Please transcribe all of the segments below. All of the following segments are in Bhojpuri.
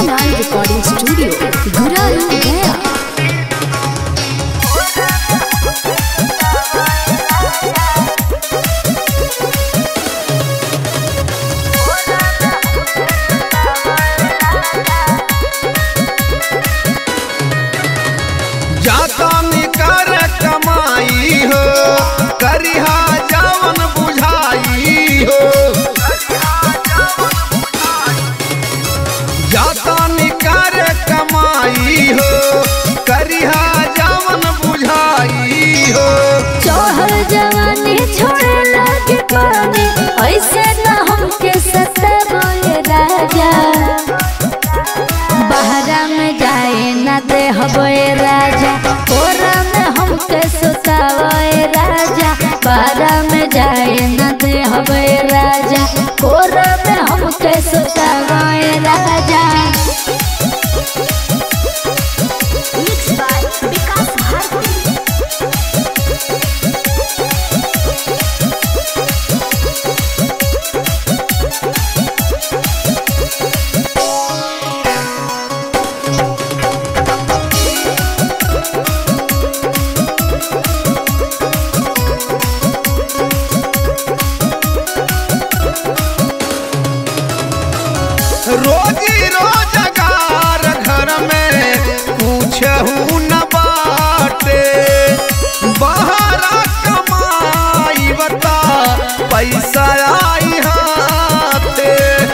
Mohanlal Recording Studio, Gurari, Gaya. जाता निकर कमाई हो करिहा जावन बुझाई हो जाता निकर कमाई हो करिहा जावन बुझाई हो चौहर जवानी छोड़े लागे पानी ऐसे न हमके सतावे राजा बहरा में जाए न दे हबे राजा कोरा में हमके सुतावे राजा बहरा में जाए न दे हबे राजा कोरा में हमके सुतावे राजा Mixed by Vikas Bharti. रोजी रोजगार घर में पूछहू न बाटे बहरा कमाई बता पैसा आई हाथे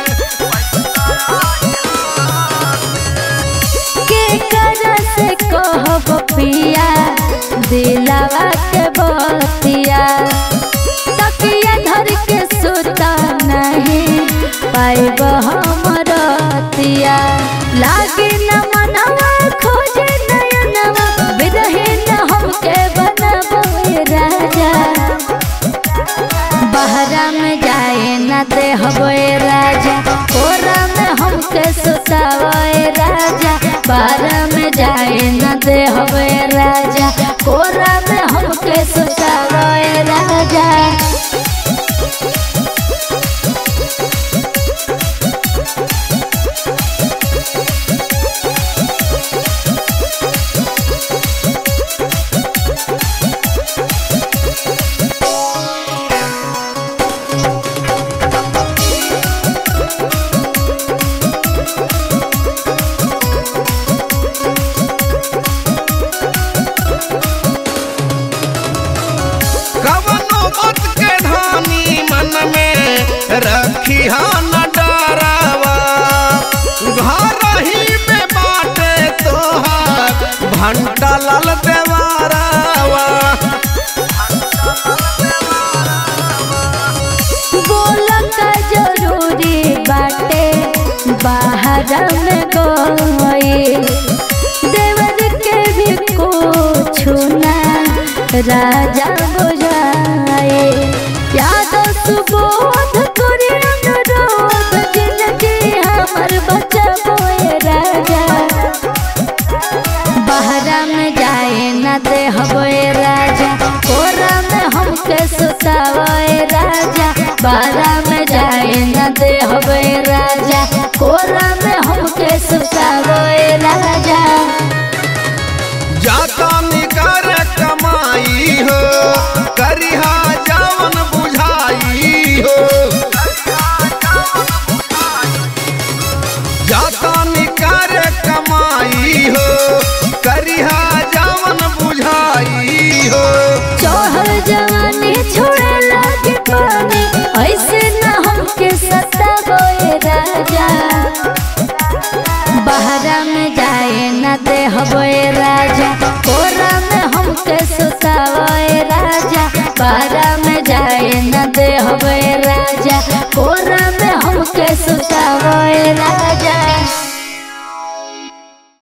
के कर से कहब पिया दिलावा के बतिया तकिया धर के सुता नहीं पाइब हमर तिया लागे न मनवा खोजे नयनवा बिरहे न हमके बनबो राजा बहरा में जाए न दे हबे राजा कोरा में हमके सुतावे राजा बहरा में जाए न दे हबे राजा कोरा में हमके सुतावे राजा कवनो मत के धानी मन में रखी न डरावा घर ही में बाटे तोहार भंटा लाल देवारावा बोल का जरूरी बाटे बाहर में गई देवर के भी कुछ ना राजा बुझाए याद सुबोध करे अनुरोध जिंदगी हमर बचबोए राजा बहरा में जाए न दे हबे राजा कोरा में हमके सुतावे राजा बहरा में जाए न दे हबे राजा कोरा में हमके सुतावे राजा जाता निकर कमाई हो करिहा जावन बुझाई हो जाता निकर कमाई हो करिहा जावन बुझाई हो चौहर जवानी छोड़े लागे पानी ऐसे न हमके सतावे राजा बहरा में जाए न दे हबे राजा कोरा में हमके सुतावे राजा बहरा में जाए न दे हबे राजा कोरा